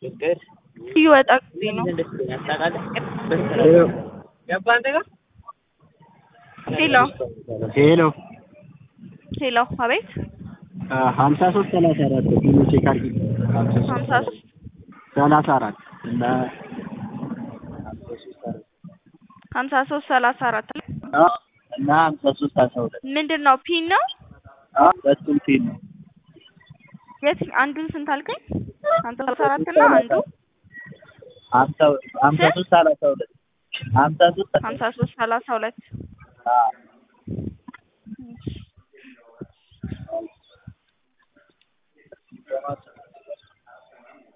ሲወጣ ጊዜ ነው። ሄሎ ሄሎ ሄሎ፣ አቤት ሀምሳ ሶስት ሰላሳ አራት ኪሎ ቼክ አድርጊ። ሀምሳ ሶስት ሰላሳ አራት እና ሀምሳ ሶስት ሰላሳ አራት እና ሀምሳ ሶስት አስራ ሁለት ምንድን ነው ፒን ነው? ሁለቱም ፊል ነው። የት አንዱን ስንት አልከኝ? ሀምሳ ሶስት አራት እና አንዱ ሀምሳ ሀምሳ ሶስት ሰላሳ ሁለት ሀምሳ ሶስት ሀምሳ ሶስት ሰላሳ ሁለት አዎ